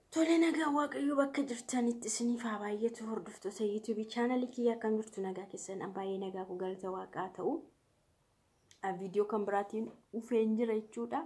Tole nagaa waaqayyoo bakka jirtanitti isiniif haa baay'eetu hordoftoota yuutuubii chaanalii kiyya akkam jirtu nagaa keessan baay'ee nagaa ku galata waaqaa ta'u viidiyoo kan biraatiin dhufeen jira jechuudha.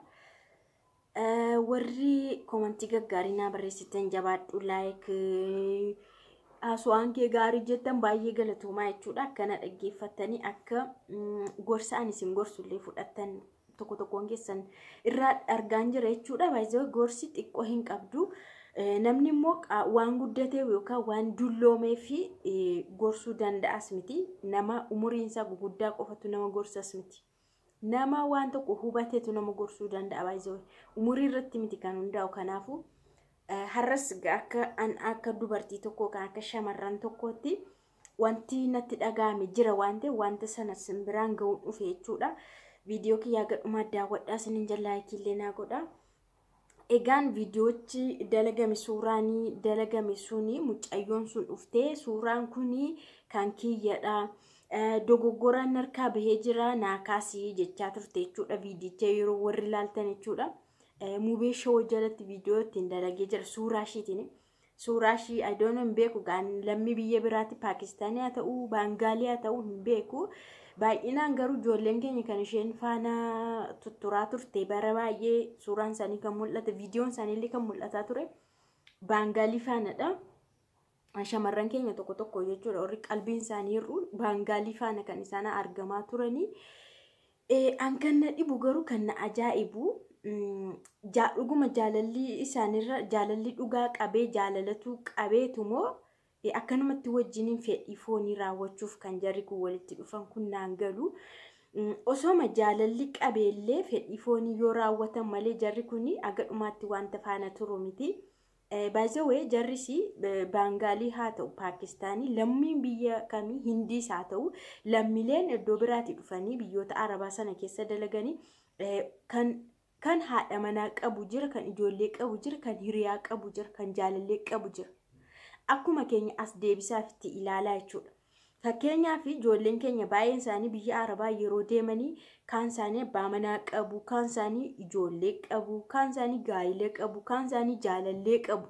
Warri koomantii gaggaarii naa barreessitan jabaadhu laayik haasawaan kee gaarii jettan baay'ee galatoomaa jechuudha. Akkana dhaggeeffattanii akka gorsa ani isin gorsullee fudhattan tokko tokkoon keessan irraa argaan jira jechuudha. Baay'ee gorsi xiqqoo hin qabdu. namni immoo waan guddateef yookaan waan dulloomee fi gorsuu danda'as miti. Nama umuriin isaa guguddaa qofatu nama gorsas miti. Nama waan tokko hubateetu nama gorsuu danda'a baay'ee. Umurii irratti miti kan hundaa'u kanaafuu har'as akka akka dubartii tokkoo kan akka shamarran tokkootti wanti natti dhaga'ame jira waan ta'eef wanta sana simbiraan ga'uun dhufe jechuudha. Viidiyoo kiyyaa gadhumaa daawwadhaa isiniin jallaa illee naa godhaa. Egaan viidiyoochi dalagame suuraanii dalagame suni mucayyoon sun dhuftee suuraan kuni kan kiyyadha. Dogoggoraan harkaa bahee jira naakaasii jechaa turte jechuudha viidicha yeroo warri ilaaltan jechuudha. Mubee shoo jalatti viidiyoo ittiin dalagee jira suuraa ishiitiin. Suuraa ishii adoon hin beeku lammii biyya biraatti Paakistaanii haa ta'uu Baangaalii haa ta'uu hin beeku. Baay'inaan garuu ijoolleen keenya kan isheen faana tutturaa turte bara baay'ee suuraan isaanii kan mul'ate viidiyoon isaaniillee kan mul'ataa ture baangaalii faanadha. Shamarran keenya tokko tokko jechuudha warri qalbiin isaanii hir'u baangaalii faana kan isaan argamaa turanii. An kan na dhibu garuu kan na ajaa'ibu dhuguma jaalalli isaanirra jaalalli dhugaa qabee jaalalatu qabeetu moo akkanumatti wajjiniin fedhii foonii raawwachuuf kan jarri kun walitti dhufan kun naan galu. Osooma jaalalli qabeellee fedhii foonii yoo raawwatan malee jarri kun aga dhumaatti wanta faana turu miti. Baay'ee jarris baangaalii haa ta'u Paakistaanii lammiin biyya kamii Hindiis haa ta'u lammiileen iddoo biraatii dhufanii biyyoota Arabaa sana keessa dalaganii kan kan haadha manaa qabu jira kan ijoollee qabu jira kan hiriyaa qabu jira kan jaalallee qabu jira. akkuma keenya as deebisaaf itti ilaalaa jechuudha. Fakkeenyaaf ijoolleen keenya baay'een isaanii biyya Arabaa yeroo deemanii kaan isaanii abbaa manaa qabu, kaan isaanii ijoollee qabu, kaan isaanii gaayilee qabu, kaan isaanii jaalallee qabu.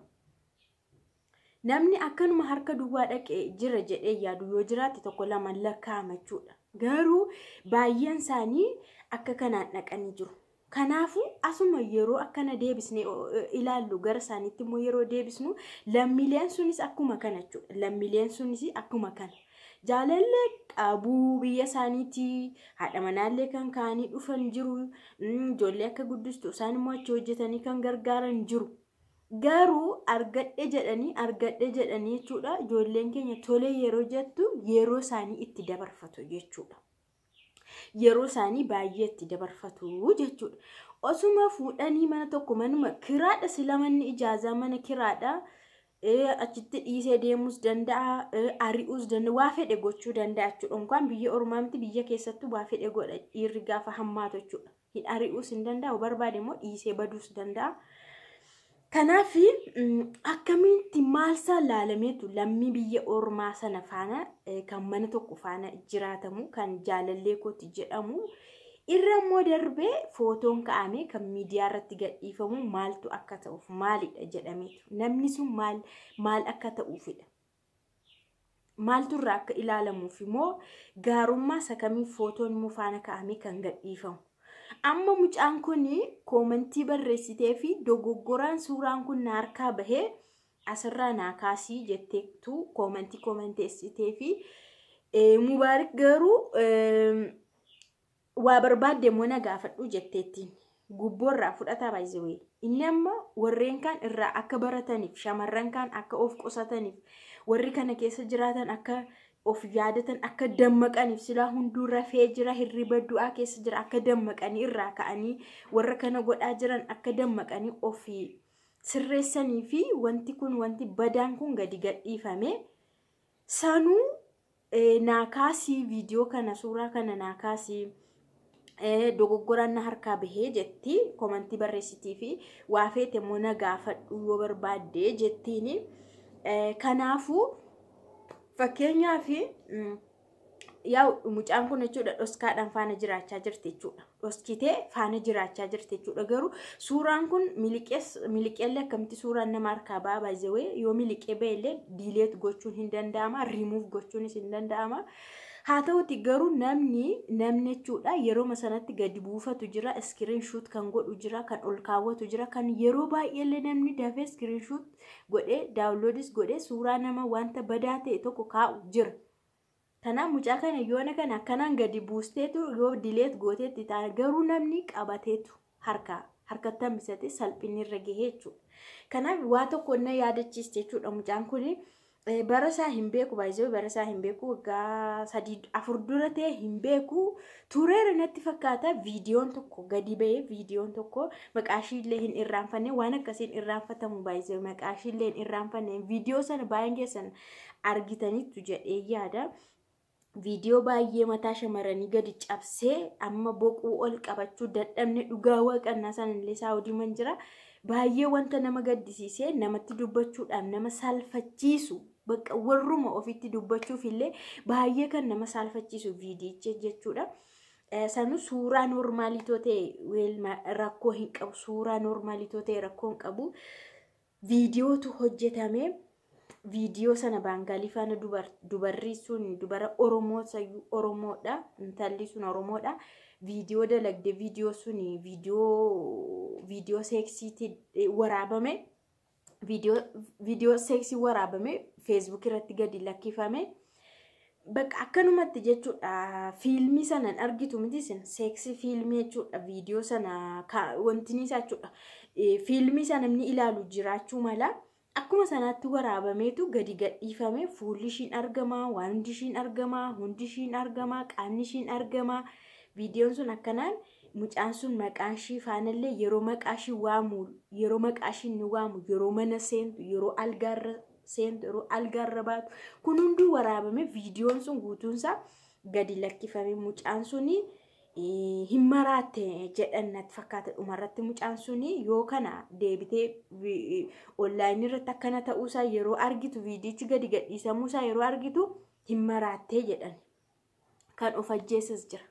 Namni akkanuma harka duwwaa dhaqee jira jedhee yaadu yoo jiraate tokko lama lakkaa'ama jechuudha. Garuu baay'een isaanii akka kanaan dhaqanii jiru. Kanaafuu asuma yeroo akkana deebisnee ilaallu gara isaaniitti immoo yeroo deebisnu lammiileen sunis akkuma kana jechuudha. Lammiileen sunis akkuma kana. Jaalallee qabuu biyya isaaniitii haadha manaallee kan kaanii dhufan jiru. Ijoollee akka guddistu isaan immoo achi hojjetanii kan gargaaran jiru. Garuu argadhe jedhanii argadhe jedhanii jechuudha. Ijoolleen keenya tole yeroo jettu yeroo isaanii itti dabarfatu jechuudha. yeroo isaanii baay'ee itti dabarfatu jechuudha. Osuma fuudhanii mana tokko manuma kiraadha sila manni ijaazaa mana kiraadha. Achitti dhiisee deemuus danda'a, ari'uus danda'a, waa fedhe gochuu danda'a jechuudha. Inkaan biyya ormaa miti biyya keessattuu waa fedhe godha dhiirri gaafa hammaatu jechuudha. Hin ari'uus hin danda'a, barbaade immoo dhiisee baduus danda'a. Kanaaf akkamitti maal isaan laalameetu lammii biyya ormaa sana faana kan mana tokko faana jiraatamu kan jaalallee kooti jedhamu irra immoo darbee footoon ka'ame kan miidiyaa irratti gadhiifamu maaltu akka ta'uuf maalidha jedhameetu namni sun maal maal akka ta'uufidha. Maaltu irraa akka ilaalamuuf immoo gaarummaa isa kamiif footoon immoo faana ka'ame kan gadhiifamu. amma mucaan kun koomantii barreessitee fi dogoggoraan suuraan kun na harkaa bahee asirraa naa kaasii jetteetu koomantii koomanteessitee fi mubaarik garuu waa barbaadde immoo na gaafadhu jetteettiin gubboorraa fudhataa baay'ee inni amma warreen kaan irraa akka barataniif shamarran kaan akka of qusataniif warri kana keessa jiraatan akka of yaadatan akka dammaqaniif silaa hunduu rafee jira hirriba du'aa keessa jira akka dammaqanii irraa ka'anii warra kana godhaa jiran akka dammaqanii ofii sirreessanii fi wanti kun wanti badaan kun gadi gadhiifame sanuu naakaasii viidiyoo kana suuraa kana naakaasii dogoggoraan na harkaa bahee jetti koomantii barreessitii fi waa feete immoo na gaafadhu yoo barbaadde jettiin kanaafuu. Fakkeenyaaf yaa mucaan kun jechuudha dhoskaadhaan faana jiraachaa jirti jechuudha. Dhoskitee faana jiraachaa jirti jechuudha. Garuu suuraan kun miliqeellee akkamitti suuraan nama harkaa ba'aa baay'ee yoo miliqee ba'ellee diileet gochuun hin danda'ama rimuuf gochuunis hin danda'ama. Haa ta'uti garuu namni namni jechuudha yeroo sanatti gadi buufatu jira iskiriin shuut kan godhu jira kan ol kaawwatu jira kan yeroo baay'eellee namni dafee iskiriin shuut godhee daawunloodis godhee suuraa nama wanta badaa ta'e tokko kaa'u jira. Kanaaf mucaa kana yoona kana akkanaan gadi buusteetu yoo dileet gooteetti ta'a garuu namni qabateetu harkaa harkatti hambisate salphinni irra gahee jechuudha. Kanaaf waa tokko na yaadachiiste jechuudha mucaan kuni. bara isaa hin beeku baay'ee bara isaa hin beeku waggaa sadii afur dura ta'e hin beeku tureera natti fakkaata viidiyoon tokko gadi ba'ee viidiyoon tokko maqaashiillee hin irraanfanne waan akkasiin irraanfatamu baay'ee maqaashiillee hin irraanfanne viidiyoo sana baay'een keessan argitanitti jedhee yaada. Viidiyoo baay'ee mataa shamarranii gadi cabsee amma boquu ol qabachuu dadhabne dhugaa waaqannaa sanallee isaa hojii jira. Baay'ee wanta nama gaddisiisee namatti dubbachuudhaaf nama salphachiisu bakka warruma ofitti dubbachuuf illee baay'ee kan nama salphachiisu viidiyicha jechuudha. Sanu suuraa noormaalitoo ta'e rakkoo hin qabu suuraa noormaalitoo ta'e rakkoo hin qabu viidiyootu hojjetame viidiyoo sana baangaalii faana dubarri sun dubara oromoo sayyuu oromoodha intalli sun oromoodha. viidiyoo dalagde viidiyoo sun viidiyoo viidiyoo seeksiitti waraabame viidiyoo seeksii waraabame feesbuuk irratti gadi lakkifame bakka akkanumatti jechuudha fiilmii sanan argitu miti sin seeksii fiilmii jechuudha viidiyoo sana wanti isaa jechuudha fiilmii sana namni ilaalu jiraachuu mala akkuma sanaatti waraabameetu gadi gadhiifame fuulli ishiin argamaa waan hundi ishiin argamaa hundi ishiin argamaa qaamni ishiin argamaa. viidiyoon sun akkanaan mucaan sun maqaan ishii faanallee yeroo maqaa ishii waamu yeroo maqaa ishii ni waamu yeroo mana seentu yeroo algaarra seentu yeroo algaarra baatu kun hunduu waraabame viidiyoon sun guutuunsaa gadi lakkifame mucaan suni hin maraatte jedhan natti fakkaata dhumarratti mucaan suni yoo kana deebitee onlaayinii irratti akkana ta'uusaa yeroo argitu viidiyichi gadi gadhiisamuusaa yeroo argitu hin maraattee jedhan kan of ajjeesas jira.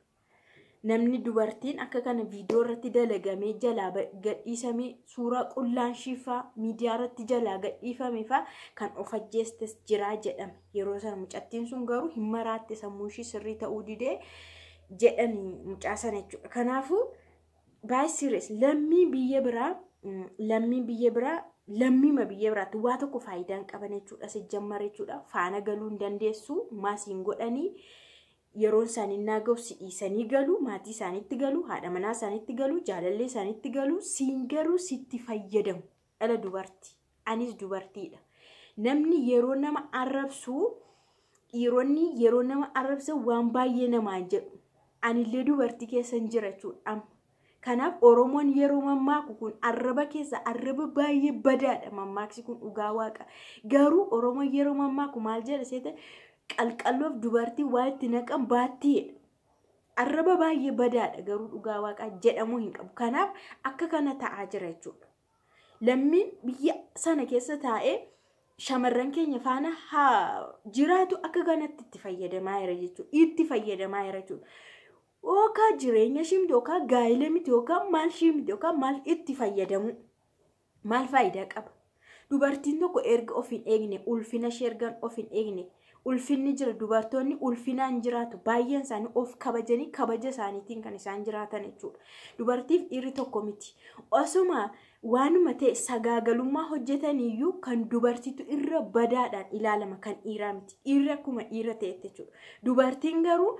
namni dubartiin akka kana viidiyoo irratti dalagamee jalaa gadhiisamee suuraa qullaan shiifaa miidiyaa irratti jalaa gadhiifame faa kan of ajjeestes jiraa jedhame yeroo sana mucattiin sun garuu hin maraatte sammuu ishii sirrii ta'uu didee jedhanii mucaa sana jechuudha kanaafuu baay'ee sirees lammii biyya biraa lammii biyya biraa lammiima biyya biraatti waa tokko faayidaa hin qaban jechuudha sijjammar jechuudha faana galuu hin dandeessu maasiin godhanii. yeroon isaanii naaga'u si dhiisanii galu maatii isaaniitti galu haadha manaa isaaniitti galu jaalallee isaaniitti galu siin garuu sitti fayyadamu dhala dubartii anis dubartiidha namni yeroo nama arrabsu dhiironni yeroo nama arrabsan waan baay'ee namaan jedhu anillee dubartii keessan jira jechuudha kanaaf oromoon yeroo mammaaku kun arraba keessa arraba baay'ee badaadha mammaaksi kun dhugaa waaqa garuu oromoon yeroo mammaaku maal jedha seeta qalqalloof dubartii waa itti naqan baattiidha. Arraba baay'ee badaadha garuu dhugaa waaqaa jedhamuu hin qabu. Kanaaf akka kana ta'aa jira jechuudha. Lammiin biyya sana keessa taa'ee shamarran keenya faana haa jiraatu akka kanatti itti fayyadamaa jira jechuudha. Itti fayyadamaa jira jechuudha. Yookaan jireenya ishii miti yookaan gaa'ila miti yookaan maal ishii miti yookaan maal itti fayyadamu maal faayidaa qaba? Dubartiin tokko erga of hin eegne ulfina ishee erga of hin eegne ulfinni jira dubartoonni ulfinaan jiraatu baay'een isaanii of kabajanii kabaja isaaniitiin kan isaan jiraatan jechuudha. Dubartiif dhiirri tokko miti. Osuma waanuma ta'e sagaagalummaa hojjetaniyyuu kan dubartiitu irra badaadhaan ilaalama kan dhiiraa miti. Dhiirri akkuma dhiira ta'etti jechuudha. Dubartiin garuu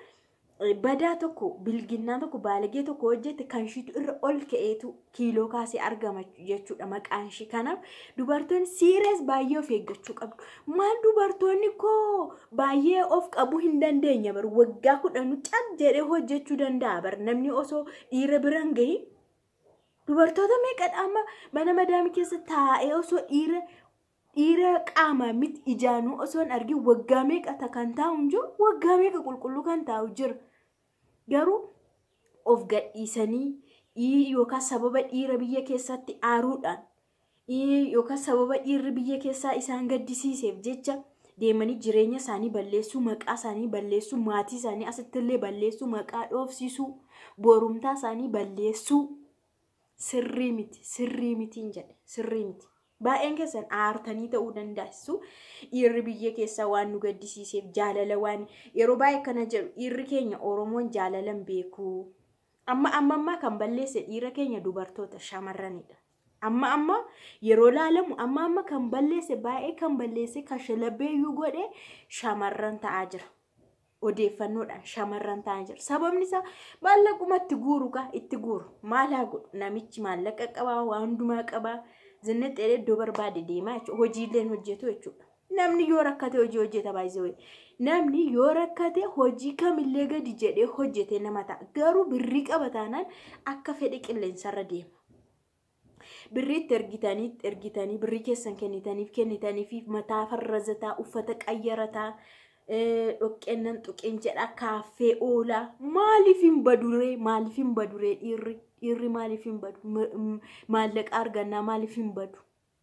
badaa tokko bilginnaa tokko baalagee tokko hojjete kan ishiitu irra ol ka'eetu kiiloo kaasee argama jechuudha maqaan ishii kanaaf dubartoonni siirees baay'ee of eeggachuu qabdu maal dubartoonni koo baay'ee of qabuu hin dandeenya bar waggaa kudhanu cal jedhee hojjechuu danda'a bar namni osoo dhiira biran gahi dubartoota meeqadha amma mana madaamii keessa taa'ee osoo dhiira dhiira qaamaa miti ijaanuu osoo hin argin waggaa meeqa kan taa'u jiru waggaa meeqa qulqulluu kan taa'u jira. Garuu of gadhiisanii yookaan sababa dhiira biyya keessatti aaruudhaan yookaan sababa dhiirri biyya keessaa isaan gaddisiiseef jecha deemanii jireenya isaanii balleessuu maqaa isaanii balleessuu maatii isaanii asittillee balleessuu maqaa dhoofsisuu borumtaa isaanii balleessuu sirrii miti sirrii mitiin jedhe sirrii miti. Baay'een keessan aartanii ta'uu dandeessu dhiirri biyya keessaa waan nu gaddisiiseef jaalala waan yeroo baay'ee kana jedhu dhiirri keenya Oromoon jaalalan beeku. Amma amma ammaa kan balleesse dhiira keenya dubartoota shamarranidha. Amma amma yeroo laalamu amma amma kan balleesse baay'ee kan balleesse kan shalabbeeyyuu godhe shamarran ta'aa jira. Odeeffannoodhaan shamarran ta'aa jira. Sababni isaa maallaquma itti guuru kaa itti guuru. Maal haa godhu namichi maallaqa qabaa waan hundumaa qabaa. Zinneexxee iddoo barbaade deemaa jechuudha. Hojiilleen hojjetu jechuudha. Namni yoo rakkate hojii hojjeta baay'isee Namni yoo rakkate hojii kamillee gadi jedhee hojjete nama ta'a. Garuu birrii qaba taanaan akka fedhe qilleensarra deema. Birriitti ergitanii ergitanii birrii keessan kennitaniif kennitaniif mataa farrazataa uffata qayyarataa dhoqqeennan tuqeen jedha kaaffee oolaa maaliif hin baduree maaliif hin baduree dhiirri dhiirri maaliif hin badu maallaqa argannaa maaliif hin badu.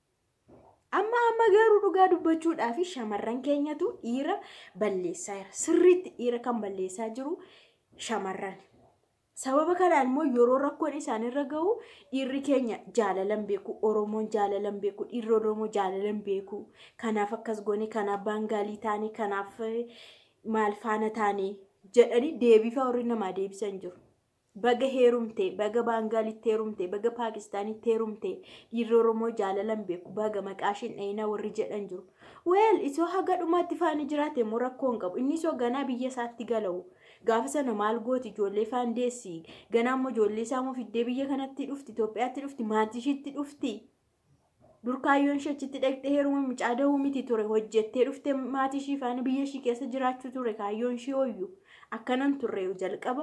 Amma amma garuu dhugaa dubbachuudhaaf shamarran keenyatu dhiira balleessaa jira. Sirriitti dhiira kan balleessaa jiru shamarran. Sababa kanaan immoo yeroo rakkoon isaanirra gahu dhiirri keenya jaalalan beeku, Oromoon jaalalan beeku, dhiirri Oromoo jaalalan beeku. Kanaaf akkas goone, kanaaf baangaalii taane, kanaaf maal faana taane jedhanii deebifa warri namaa deebisan jiru. baga heerumte baga baangaalitti heerumte baga paakistaanitti heerumte dhiirri oromoo jaalalan beeku baga maqaashiin dhayinaa warri jedhan jiru weel isoo haga dhumaatti faani jiraate immoo rakkoo hin qabu inni isoo ganaa biyya isaatti gala'u gaafa sana maal gooti ijoollee faan deessi ganaa immoo ijoollee isaa immoo fiddee biyya kanatti dhufti Itoophiyaatti dhufti maatii ishiitti dhufti dur kaayyoon ishee achitti dhaqxee heeruma mucaa dahuu miti ture hojjettee dhufte maatii ishii faana biyya ishii keessa jiraachuu ture kaayyoon ishee hoyyuu akkanan turre jalqaba.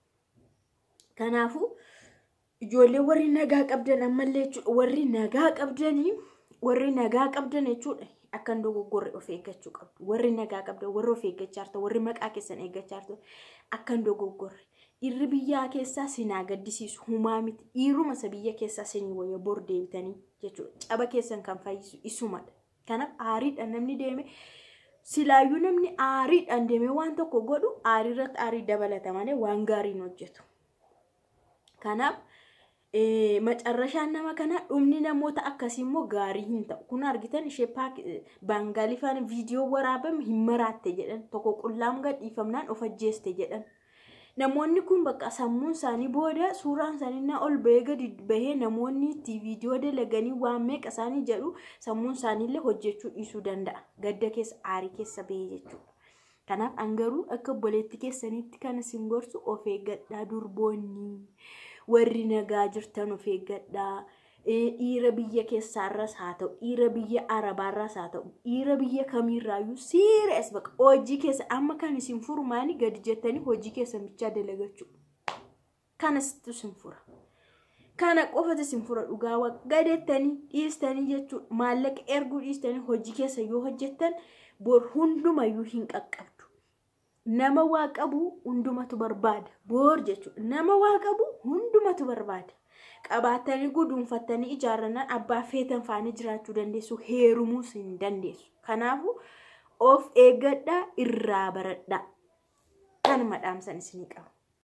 Kanaafuu ijoollee warri nagaa qabdan ammallee jechuudha warri nagaa qabdanii warri nagaa qabdan jechuudha akkan dogoggorre of eeggachuu qabdu warri nagaa qabdan warri of eeggachaa jirtan warri maqaa keessan eeggachaa jirtan akkan dogoggorre dhiirri biyyaa keessaa sinaa gaddisiisu humaa miti dhiiruma isa biyya keessaa sinii wayya bor deebitanii jechuudha caba keessan kan fayyisu isumadha kanaaf aariidhaan namni deeme silaayyuu namni aariidhaan deemee waan tokko godhu aarii irratti aarii dabalata malee waan gaariin hojjetu. Kanaaf macarrashaan nama kanaa dhumni namoota akkasii immoo gaarii hin ta'u. Kun argitan ishee baangaalii faana viidiyoo waraabame hin maraatte jedhan tokko qullaam gadhiifamnaan of ajjeeste jedhan. Namoonni kun bakka sammuun isaanii booda suuraan isaanii na ol bahee gadi bahee namoonni itti viidiyoo dalaganii waan meeqa isaanii jedhu sammuun isaaniillee hojjechuu dhiisuu danda'a. Gadda keessa aarii keessa bahee jechuudha. Kanaaf angaruu akka obboleetti keessanitti kan isin gorsu of eeggadhaa durboonni warri nagaa jirtan of eeggadhaa. Dhiira biyya keessaarras haa ta'u, dhiira biyya arabaarras haa ta'u, dhiira biyya kamiirraayyuu siirias baqa hojii keessa amma kan isin furu maali gadi jettanii hojii keessan bichaa dalagachuu. Kanasitti isin fura. Kana qofatu isin fura dhugaa gadeettanii dhiistanii jechuudha. Maallaqa erguu dhiistanii hojii keessa yoo hojjettan bor hundumayyuu hin qaqqabdu. Nama waa qabu hundumatu barbaada. Boor jechuudha. Nama waa qabu hundumatu barbaada. Qabaatanii guduunfattanii ijaarrannaan abbaa feetan faana jiraachuu dandeessu. Heerumuus hin dandeessu. Kanaafuu of eeggadhaa irraa baradhaa. Kanuma dhaamsan isinii qaba.